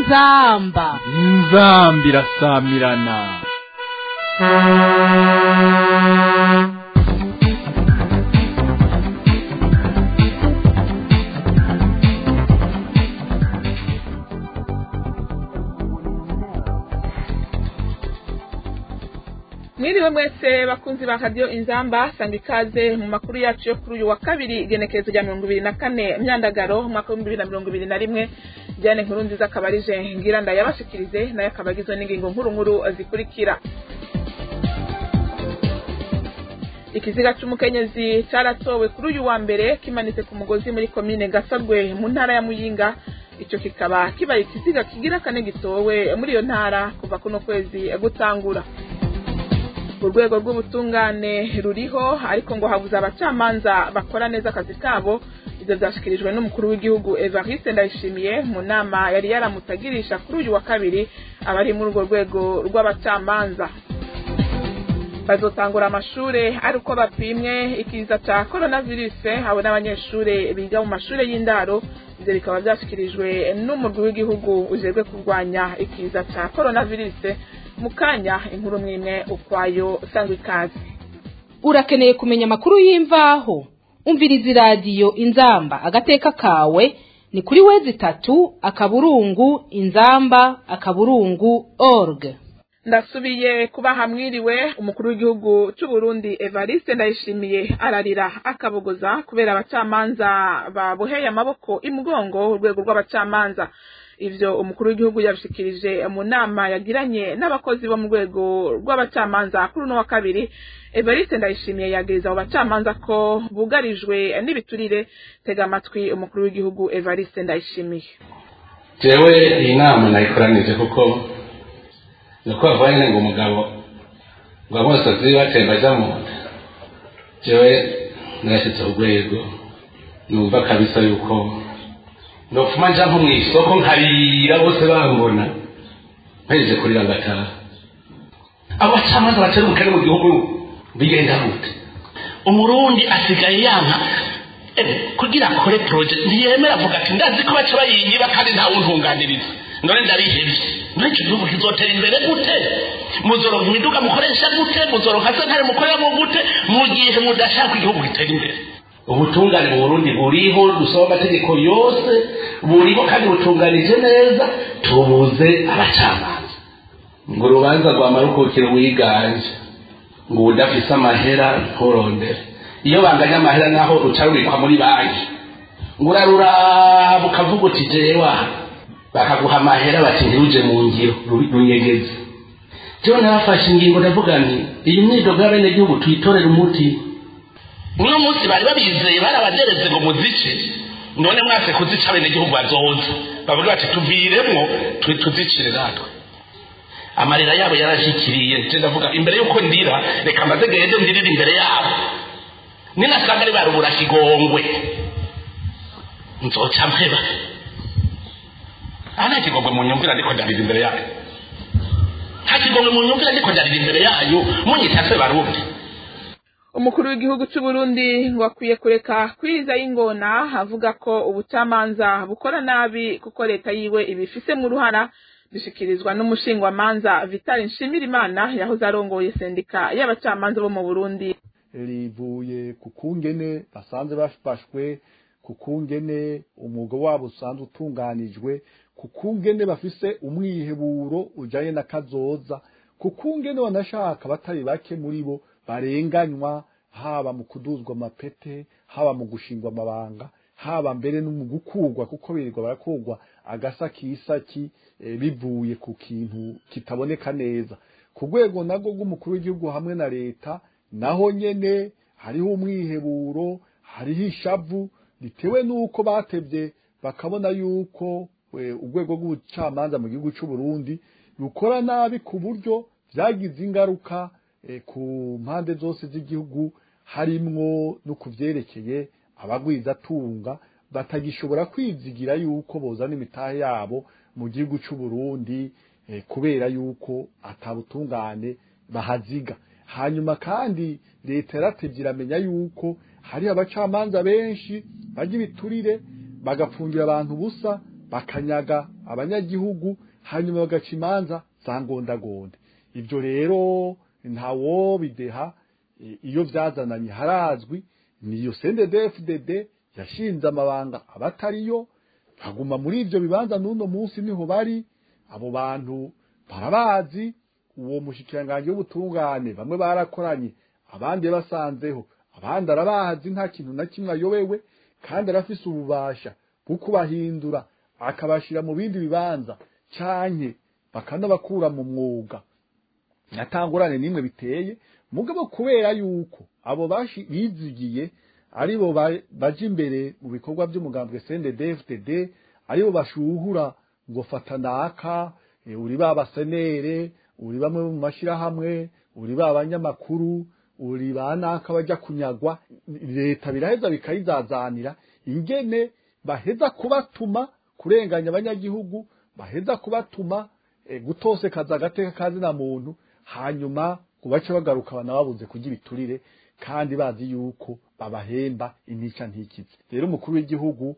inzamba inzamba irasamirana mwiriwe mwese bakunzi ba radiyo inzamba sanga ikaze mu makuru yacu yo kuri uyu wa kabiri igenekerezo rya mirongo ibiri na kane myandagaro umwaka w'ibihumbi bibiri na mirongo ibiri na rimwe diane nkuru nziza akaba arije ngira ndayabashikirize nayo akaba agizwe n'ingingo nkuru nkuru zikurikira ikiziga c'umukenyezi caratowe kuri uyu wa mbere kimanitse ku mugozi muri komine gasagwe mu ntara ya muyinga ico kikaba kibaye ikiziga kigira kane gitowe muri iyo ntara kuva kuno kwezi gutangura urwego rw'ubutungane ruriho ariko ngo habuze abacamanza bakora neza akazi kabo ivyo vyashikirijwe n'umukuru w'igihugu evariste ndayishimiye mu nama yari yaramutagirisha kuri uyu wa kabiri abari muri urwo rwego rw'abacamanza bazotangura amashure ari uko bapimwe ikiza ca coronavirus abo n'abanyeshure biga mu mashure y'indaro ivyo bikaba vyashikirijwe n'umurwi w'igihugu ujejwe kurwanya ikiza ca coronavirus mu kanya inkuru mwimwe ukwayo sangwa ikaze urakeneye kumenya amakuru y'imvaho umviriza iradiyo inzamba agateka kawe ni kuri wezi itatu akaburungu inzamba akaburungu org ndasubiye kuba hamwiriwe umukuru w'igihugu c'u Burundi Evariste ndayishimiye ararira akabogoza kubera abacamanza baboheye amaboko imugongo urwego rw'abacamanza ivyo umukuru w'igihugu yabishikirije mu nama yagiranye n'abakozi bo mu rwego rw'abacamanza kuri uno wa kabiri Evariste ndayishimiye yagiriza abo bacamanza ko bugarijwe n'ibiturire tega amatwi umukuru w'igihugu Evariste ndayishimiye jewe iyi nama nayikoranije kuko nuko bavuga nyine ngo umugabo ngo amosozi batemba aja mu nda jewe narashitse urwego numva kabisa yuko nofuma nja nko mw'isoko nkarira bose bambona mpejeje kurira ngataha abo bacamanza batera umukene mu gihugu bigenda gute umurundi asigaye yanka kugira akore proje ntiyemera avuga ati ndazi ko baca bayinyiba kandi ntawuntunganiriza none ndarihebye none icyo gihugu kizotera imbere gute muzoronka imiduga mukoresha gute muzoronka sentare mukoreramo gute mu gihe mudashaka igihugu gitera imbere ubutungane mu burundi buriho dusaba amategeko yose buriho kandi butunganije neza tubuze abacamanza ngo urubanza rwamara ukukira wiganje ngo udafise amahera nturondere iyo banganya amahera naho ruca rubikwa muri banki ngo uraruraba ukavuga uti jewa bakaguha amahera bati ntiruje mu ngiro runyegeze jewe narafashe ingingo ndavuga nti iyi myidogo y'abenegihugu tuyitorere umuti uno munsi bari babizeye barabadereze ngo muzice none mwase kuzica abenegihugu bazoza bavuga bati tuviremwo tuzicire natwe amarira yabo yarashikiriye nje ndavuga imbere yuko ndira reka maze gende ndirire imbere yabo ninasanga ari barubura kigongwe nzoca mpeba aha nta kigongwe mu nyumvira ndiko ndarira imbere yayo nta kigongwe mu nyumvira ndiko ndarira imbere yayo munyita se barundi umukuru w'igihugu c'u Burundi ngo akwiye kureka kwiza y'ingona avuga ko ubucamanza bukora nabi kuko leta yiwe ibifisemo uruhara bishikirizwa n'umushingwamanza Vital Nshimirimana yahoze arongoye sendika y'abacamanza bo mu Burundi rivuye ku kungene basanze bafashwe ku kungene umwuga wabo usanzwe utunganijwe ku kungene bafise umwiheburo ujanye na kazoza ku kungene banashaka batari bake muri bo barenganywa haba mu kuduzwa amapete haba mu gushingwa amabanga haba mbere no mu gukurwa kuko birirwa barakurwa agasa kisaki e, bivuye ku kintu kitaboneka neza ku rwego nabwo rw'umukuru w'igihugu hamwe na leta naho nyene hariho umwiheburo hariho ishavu bitewe n'uko batevye bakabona yuko urwego rw'ubucamanza mu gihugu c'u Burundi rukora nabi ku buryo vyagize ingaruka ku mpande zose z'igihugu harimwo no kuvyerekeye abagwizatunga batagishobora kwizigira yuko bozana imitahe yabo mu gihugu c'u Burundi kubera yuko atabutungane bahaziga hanyuma kandi leta yaratevye iramenya yuko hari abacamanza benshi barya ibiturire bagapfungira abantu ubusa bakanyaga abanyagihugu hanyuma bagaca imanza za ngondagonde ibyo rero ntawo bideha e, iyo byazananye harazwi niyo CNDD-FDD yashinze amabanga abatariyo baguma muri ibyo bibanza n'uno munsi niho bari abo bantu barabazi uwo mushikiranganje w'ubutungane bamwe barakoranye abandi basanzeho abandi arabazi nta kintu na kimwe ayobewe kandi arafise ububasha bwo kubahindura akabashira mu bindi bibanza canke bakanabakura mu mwuga natangurane nimwe biteye mugabo kubera yuko abo bashi bizigiye aribo ba- baje imbere mu bikorwa by'umugambwe CNDD-FDD aribo bashuhura ngo fata naka e, uri babasenere uri bamwe mu mashirahamwe uri babanyamakuru uri banaka baja kunyagwa leta biraheza bikayizazanira ingene baheza kubatuma kurenganya abanyagihugu baheza kubatuma e, gutosekaza agateka kazina muntu hanyuma kubace bagaruka bana babuze kurya ibiturire kandi bazi yuko babahemba intica ntikize rero umukuru w'igihugu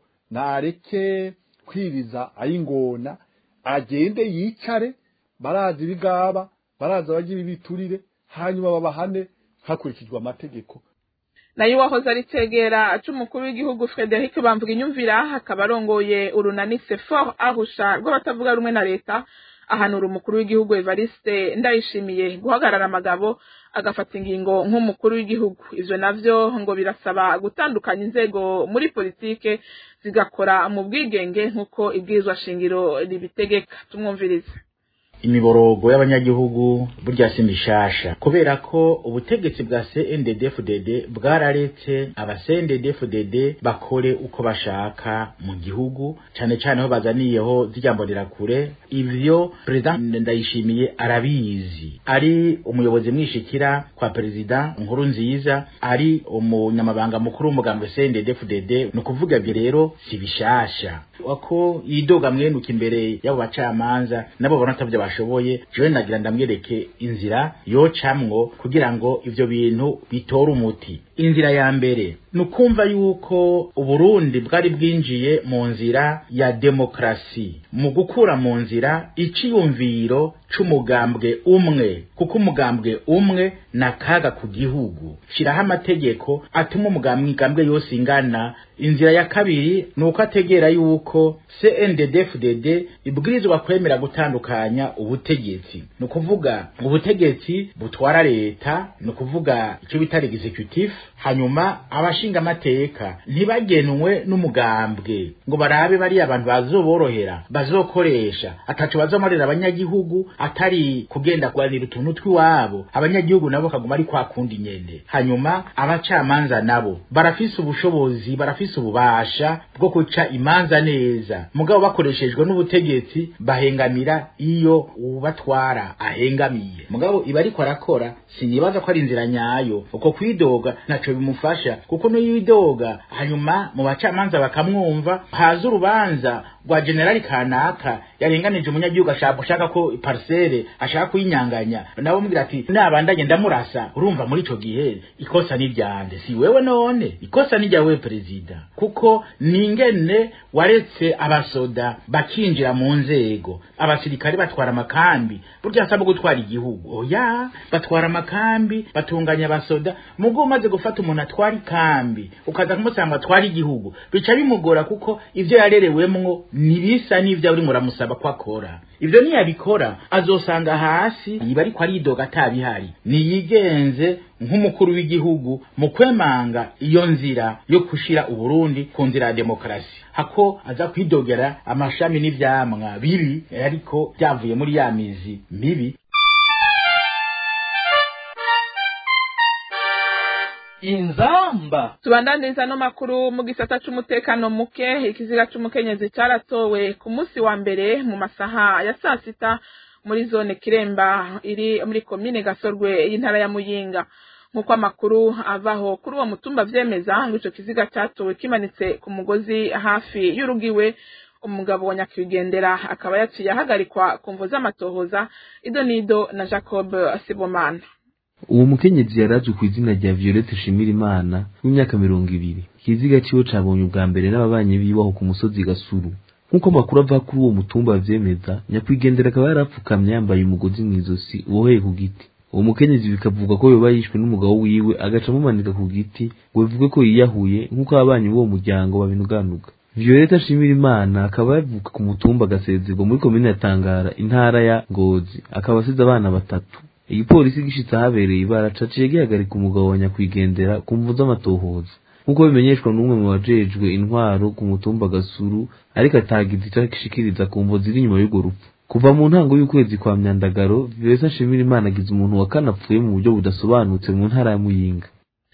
nareke kwiriza ayingona agende yicare barazi ibigaba barazi abagira ibiturire hanyuma babahane hakurikijwe amategeko nayo uwahoze ari cegera c'umukuru w'igihugu frederic bamvuga inyumvira akaba arongoye urunani sefor ahusha rw'abatavuga rumwe na leta ahanura umukuru w'igihugu evariste ndayishimiye guhagarara amagabo agafata ingingo nk'umukuru w'igihugu ivyo navyo ngo birasaba gutandukanya inzego muri politike zigakora mu bwigenge nk'uko ibwirizwa shingiro ribitegeka tumwumvirize imiborogo y'abanyagihugu burya si mishasha kubera ko ubutegetsi bwa CNDD-FDD bwararetse aba CNDD-FDD bakore uko bashaka mu gihugu cane cane aho bazaniyeho zijyambonera kure ivyo perezida ndayishimiye arabizi ari umuyobozi mwishikira kwa perezida nkuru nziza ari umunyamabanga mukuru w'umugambwe CNDD-FDD ni ukuvuga ivyo rero si bishasha wako yidoga mwenuka imbere y'abo bacamanza nabo bona atavyo bashoboye jewe nagira ndamwereke inzira yocamwo kugira ngo ivyo bintu bitore umuti inzira ya mbere ni ukumva yuko uburundi bwari bwinjiye mu nzira ya demokarasi mu gukura mu nzira iciyumviro c'umugambwe umwe kuko umugambwe umwe na kaga ku gihugu shiraho amategeko atuma umugambwe yose ingana inzira ya kabiri ni uko ategera yuko CNDD-FDD ibwirizwa kwemera gutandukanya ubutegetsi ni ukuvuga ubutegetsi butwara leta ni ukuvuga icyo bita executive hanyuma abashinga amateka ntibagenwe n'umugambwe ngo barabe bariya abantu bazoborohera bazokoresha ataco bazomarira abanyagihugu atari kugenda kuganira utuntu tw'iwabo abanyagihugu nabo kaguma ari kwa kundi nyene hanyuma abacamanza nabo barafise ubushobozi barafise ububasha bwo guca imanza neza mugabo bakoreshejwe n'ubutegetsi bahengamira iyo ubatwara ahengamiye mugabo iba ariko arakora sinibaza ko ari inzira nyayo uko kwidoga ntaco bimufasha kuko niyo yidoga hanyuma mu bacamanza bakamwumva haza urubanza rwa generali kanaka yarenganije umunyagihugu ashaka ashaka ko parcelle ashaka kuyinyanganya nabo mubwira ati nabandanye ndamurasa urumva muri ico gihe ikosa ni ryande si wewe none ikosa ni ryawe perezida kuko ningene waretse abasoda bakinjira mu nzego abasirikare batwara amakambi burya asaba gutwara igihugu oya batwara amakambi batunganya abasoda mugo umaze gufata umuntu atwara ikambi ukaza kumusanga atwara igihugu bica bimugora kuko ivyo yarerewemwo nibisa n'ivyo uri muramusaba ko akora ivyo niyabikora azosanga hasi yiba ariko aridoga atabihari niyigenze nk'umukuru w'igihugu mu kwemanga iyo nzira yo gushira uburundi ku nzira ya demokarasi hako aza kwidogera amashami n'ivyamwa bibi ariko byavuye muri ya mizi mibi inzamba tubandaniza no makuru mu gisata c'umutekano muke ikiziga c'umukenyezi caratowe ku munsi wa mbere mu masaha ya saa sita muri zone kiremba iri muri komine gasorwe y'intara ya muyinga nk'uko amakuru avaho kuri uwo mutumba vyemeza ngo ico kiziga catowe kimanitse ku mugozi hafi y'urugiwe umugabo wa nyakwigendera akaba yaciye ahagarikwa ku mvo z'amatohoza idonido na jacob sibomana uwo mukenyezi yarazwi ku izina rya violette shimirimana w'imyaka mirongo ibiri ikiziga ciwe cabonye ubwa mbere n'ababanyi biwe aho ku musozi gasuru nk'uko amakuru ava kuri uwo mutumba avyemeza nyakwigendera akaba yarapfukamye yambaye umugozi mw'izosi uboheye ku giti uwo mukenyezi bikavuga ko yoba yishwe n'umugabo wiwe agaca amumanika ku giti ngo bivuge ko yiyahuye nk'uko ababanyi b'uwo muryango babinuganuga violeta nshimira imana akaba yavuka ku mutumba agasezerwa muri komine ya tangara intara ya ngozi akaba asize abana batatu igipolisi gishitse ahabereye ibara caciye gihagarika umugabo wa nyakwigendera ku mvu z'amatohoza nk'uko bimenyeshwa n'umwe mu bajejwe intwaro ku mutumba gasuru ariko atagize ico ashikiriza ku mvo ziri inyuma y'urwo rupfu kuva mu ntango y'ukwezi kwa myandagaro violeta nshimira imana agize umuntu wa kane apfuye mu buryo budasobanutse mu ntara ya muyinga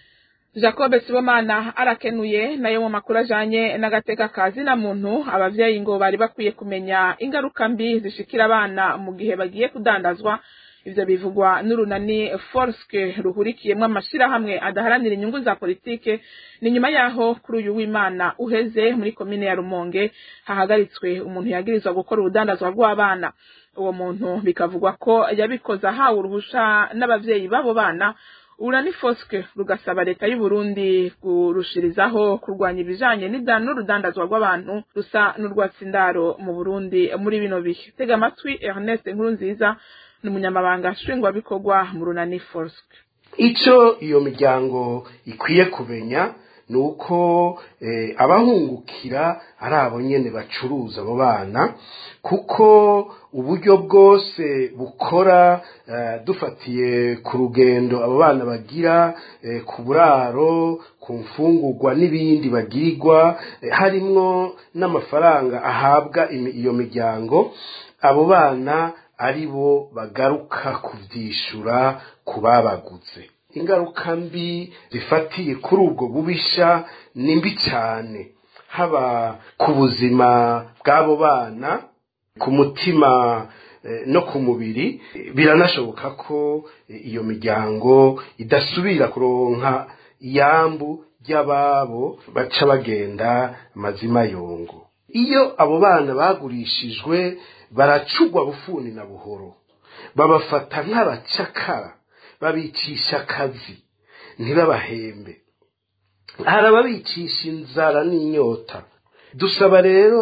jacob sibomana arakenuye nayo mu makuru ajanye n'agateka ka zina muntu abavyeyi ngo bari bakwiye kumenya ingaruka mbi zishikira abana mu gihe bagiye kudandazwa ivyo bivugwa n'urunani forske ruhurikiyemwo amashirahamwe adaharanira inyungu za politike ni nyuma yaho kuri uyu w'imana uheze muri komine ya rumonge hahagaritswe umuntu yagirizwa gukora urudandazwa rw'abana uwo muntu bikavugwa ko yabikoze ahawe uruhusha n'abavyeyi b'abo bana urani foske rugasaba leta y'u Burundi kurushirizaho kurwanya ibijanye n'ida- n'urudandazwa rw'abantu rusa n'urwatsindaro mu Burundi muri bino bihe tega amatwi Ernest Nkurunziza ni umunyamabanga nshingwabikorwa mu runani foske icyo iyo miryango ikwiye kumenya ni uko eh, abahungukira ari abo nyene bacuruza abo bana kuko uburyo bwose bukora eh, dufatiye ku rugendo abo bana bagira eh, ku buraro ku mfungurwa n'ibindi bagirirwa eh, harimwo n'amafaranga ahabwa imi- iyo miryango abo bana ari bo bagaruka kuvyishura ku babaguze ingaruka mbi zifatiye kuri ubwo bubisha ni mbi cyane haba ku buzima bw'abo bana ku mutima eh, no ku mubiri Eh, biranashoboka ko eh, iyo miryango idasubira kuronka iyambu ry'ababo baca bagenda amazima yongo iyo abo bana bagurishijwe baracugwa bufuni na buhoro babafata nk'abacakara babicisha akazi ntibabahembe hari ababicisha inzara n'inyota dusaba rero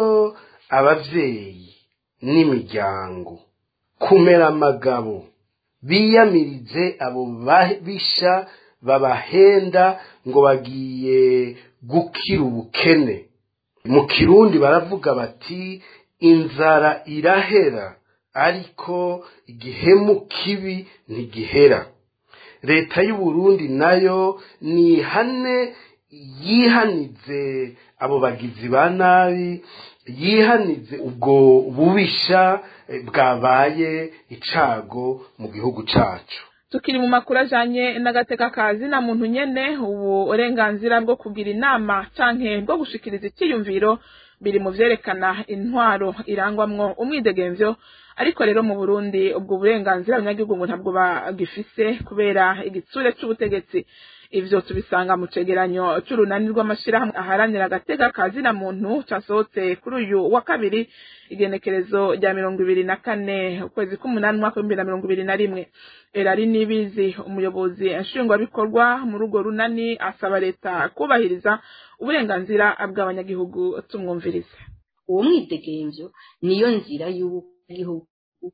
ababyeyi n'imiryango kumera amagabo biyamirize abo babisha babahenda ngo bagiye gukira ubukene mu kirundi baravuga bati inzara irahera ariko igihemu kibi ntigihera leta y'u Burundi nayo nihane yihanize abo bagizi ba nabi yihanize ubwo bubisha eh, bwabaye icago mu gihugu cacu tukiri mu makuru ajanye n'agateka ka zina muntu nyene ubu uburenganzira bwo kugira inama canke bwo gushikiriza icyiyumviro biri mu vyerekana intwaro irangwamwo umwidegemvyo ariko rero mu Burundi ubwo burenganzira abanyagihugu ngo ntabwo bagifise kubera igitsure c'ubutegetsi ivyo tubisanga mu cegeranyo c'urunani rw'amashirahamwe aharanira agateka ka zina muntu casohotse kuri uyu wa kabiri igenekerezo rya mirongo ibiri na kane ukwezi k'umunani umwaka w'ibihumbi na mirongo ibiri na rimwe erari nibizi umuyobozi nshingwabikorwa muri urwo runani asaba leta kubahiriza uburenganzira bw'abanyagihugu tumwumvirize uwo mwidegemvyo niyo nzira y'ugihugu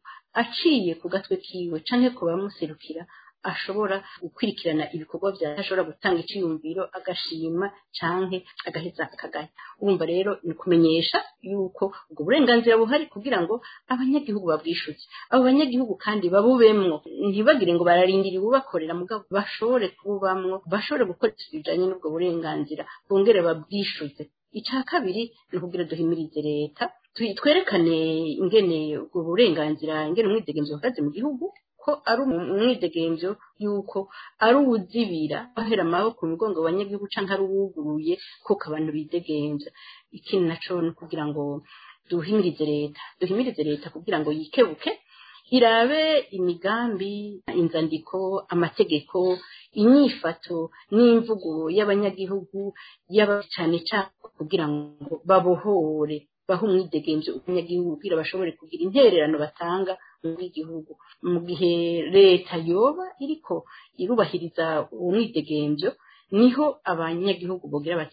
aciye ku gatwe kiwe canke ku bamuserukira ashobora gukurikirana ibikorwa vya ashobora gutanga iciyumviro agashima canke agaheza akagaya urumva rero ni kumenyesha yuko ubwo burenganzira buhari kugira ngo abanyagihugu babwishuze abo banyagihugu kandi babubemwo ntibagire ngo bararindira ububakorera mugabo bashobore kubamwo bashobore gukora ibijanye n'ubwo burenganzira bongere babwishuze icya kabiri ni ukugira duhimirize leta twi- twerekane ingene ubwo burenganzira ingene umwidegemvyo buhagaze mu gihugu ko ari umu- umwidegemvyo yuko ari uwuzibira bahera amaboko mu mugongo wa banyagihugu canke ari uwuguruye kuko abantu bidegemvya ikindi naco ni ukugira ngo duhimirize leta duhimirize leta kugira ngo yikebuke irabe imigambi inzandiko amategeko inyifato n'imvugo y'abanyagihugu yaba cyane cyane kugira ngo babohore bahe umwidegemvyo abanyagihugu kugira bashobore kugira intererano batanga muri igihugu mu gihe leta yoba iriko irubahiriza uwo mwidegemvyo niho abanyagihugu bogira bati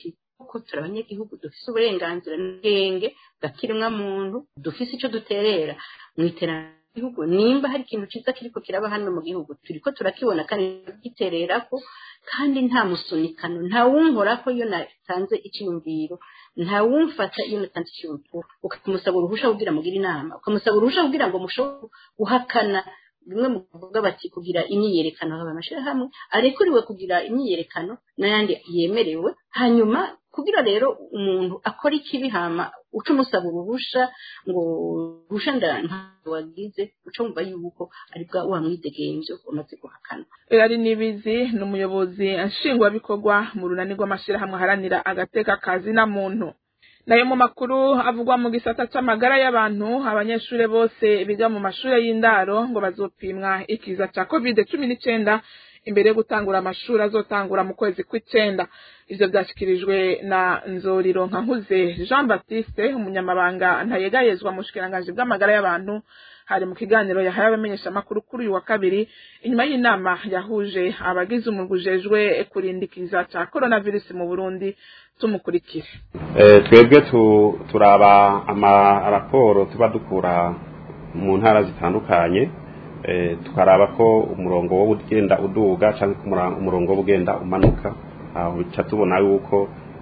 koko turi abanyagihugu dufise uburenganzira n'ubwenge bwa kiremwamuntu dufise ico duterera mu iterambere ry'igihugu nimba hari ikintu ciza kiriko kiraba hano mu gihugu turiko turakibona kandi gitererako kandi nta musunikano nta wunkorako iyo natanze iciyumviro nta wumfata iyo natanze iciyumviro ukamusaba uruhusha kugira mugire inama ukamusaba uruhusha kugira ngo mushobore guhakana bimwe mu kuvuga bati kugira imyiyerekano haba amashirahamwe arekuriwe kugira imyiyerekano n'ayandi yemerewe hanyuma kugira rero umuntu akora ikibi hama uca umusaba uruhusha ngo uruhusha ntabwo wagize uca wumva yuko ari bwa wa mwidegemvyo umaze guhakana ari nibizi ni umuyobozi nshingwabikorwa mu runani rw'amashirahamwe aharanira agateka kazi na muntu nayo mu makuru avugwa mu gisata c'amagara y'abantu abanyeshure bose biga mu mashure y'indaro ngo bazopimwa ikiza ca covid cumi n'icenda imbere yo gutangura amashuri azotangura mu kwezi kw'icenda ivyo vyashikirijwe na nzoriro nkankuze jean baptiste umunyamabanga ntayegayezwa mu bushikiranganji bw'amagara y'abantu hari mu kiganiro yahaye abamenyeshamakuru kuri uyu wa kabiri inyuma y'inama yahuje abagize umurwi ujejwe kurindikiza ca coronavirus mu burundi tumukurikire twebwe turaba amaraporo tuba dukura mu ntara zitandukanye tukaraba ko umurongo wo ugenda uduga cyangwa umurongo wo ugenda umanuka aho bica tubona yuko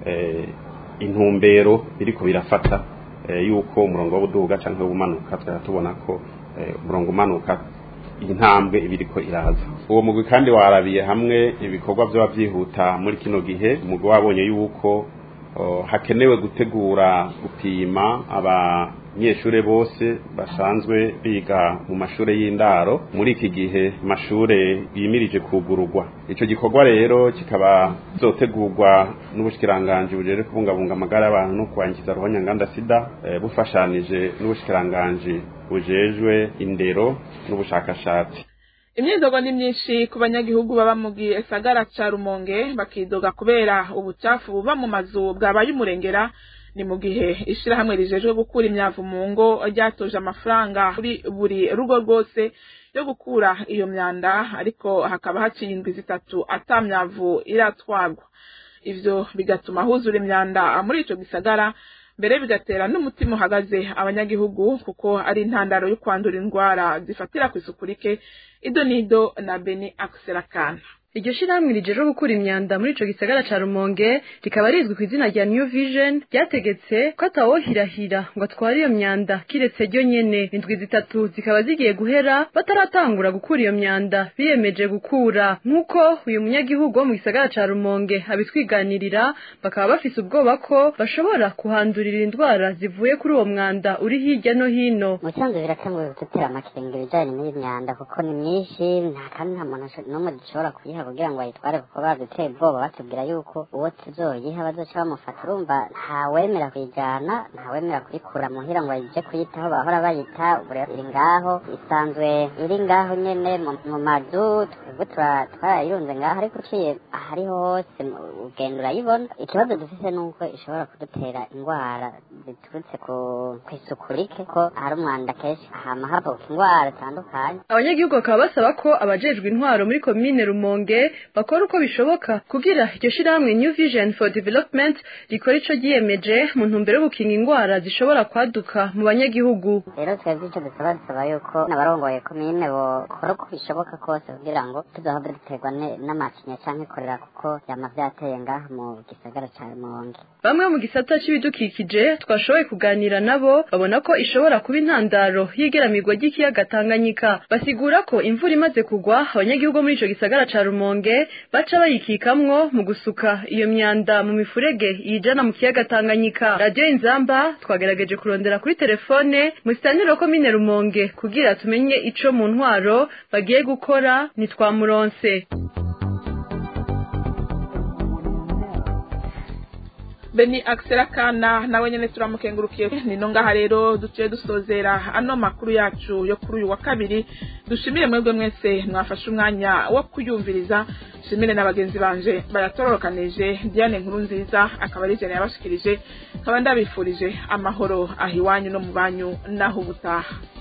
intumbero biriko birafata yuko umurongo wo uduga cyangwa umanuka tukaba tubona ko umurongo umanuka intambwe ibiriko iraza uwo mugwi kandi warabiye hamwe ibikorwa byaba byihuta muri kino gihe umugwi wabonye yuko hakenewe gutegura gupima abanyeshure bose basanzwe biga mu mashure y'indaro muri iki gihe amashure yimirije kugururwa ico gikorwa rero kikaba zotegurwa n'ubushikiranganji bujeje kubungabunga amagara y'abantu no kwangiza ruhonyanganda sida bufashanije n'ubushikiranganji bujejwe indero n'ubushakashatsi imyidogo ni myinshi ku banyagihugu baba mu gisagara ca rumonge bakidoga kubera ubucafu buva mu mazu bwabaye umurengera ni mu gihe ishirahamwe rijejwe gukura imyavu mu ngo ryatoje amafaranga kuri buri rugo rwose yo gukura iyo myanda ariko hakaba haciye indwi zitatu ata myavu iratwarwa ivyo bigatuma huzura imyanda muri ico gisagara mbere bigatera n'umutima uhagaze abanyagihugu kuko ari intandaro yo kwandura indwara zifatira ku isuku rike ido nido na beni akiserakana iryo shirahamwe rijeje gukura imyanda muri ico gisagara ca Rumonge rikaba rizwi ku izina rya New Vision ryategetse ko atawohirahira ngo atware iyo myanda kiretse ryo nyene indwi zitatu zikaba zigiye guhera bataratangura gukura iyo myanda biyemeje gukura nk'uko uyu munyagihugu wo mu gisagara ca Rumonge abitwiganirira bakaba bafise ubwoba ko bashobora kuhandurira indwara zivuye kuri uwo mwanda uri hirya no hino mu bisanzwe biratanguye gutera amakenga ibijanye n'iyi myanda kuko ni myinshi nta kandi nta muntu n'umwe dushobora kuyiha kugira ngo bayitware kuko baduteye ubwoba batubwira yuko uwo tuzoyiha bazoca bamufata urumva ntawemera kuyijyana ntawemera kuyikura muhira ngo ayije kuyitaho bahora bayita iri ngaho isanzwe iri ngaho nyene mu mazu twebwe twarayirunze ngaho ariko uciye ahariho hose ugenda urayibona ikibazo dufise ni uko ishobora kudutera indwara ziturutse ku isuku rike ko hari umwanda kenshi hama havuka indwara zitandukanye abanyagihugu bakaba basaba ko abajejwe intwaro muri komine rumonge bakora uko bishoboka kugira iryo shirahamwe New Vision for Development rikora ico ryiyemeje mu ntumbero yo gukinga indwara zishobora kwaduka mu banyagihugu rero twebwe ico dusaba dusaba yuko n'abarongoye komine bokora uko bishoboka kose kugira ngo tuzohave duterwa n'amacinya canke korera kuko vyama vyateye ngaha mu gisagara ca Rumonge bamwe mu gisata c'ibidukikije twashoboye kuganira nabo babona ko ishobora kuba intandaro y'igeramirwa ry'ikiyaga Tanganyika basigura ko imvura imaze kugwa abanyagihugu muri ico gisagara ca Rumonge baca bayikikamwo mu gusuka iyo myanda mu mifurege iyijana mu kiyaga Tanganyika radio inzamba twagerageje kurondera kuri telefone mu sitaniro komine Rumonge kugira tumenye ico mu ntwaro bagiye gukora nitwamuronse beni akiserakana nawe nyene turamukengurukiye nino ngaha rero duciye dusozera ano makuru yacu yo kuri uyu wa kabiri dushimire mwebwe mwese mwafashe umwanya wo kuyumviriza shimire na bagenzi banje bayatororokanije diane nkuru nziza akaba ari jene yabashikirije nkaba ndabifurije amahoro aho iwanyu no mu banyu naho ubutaha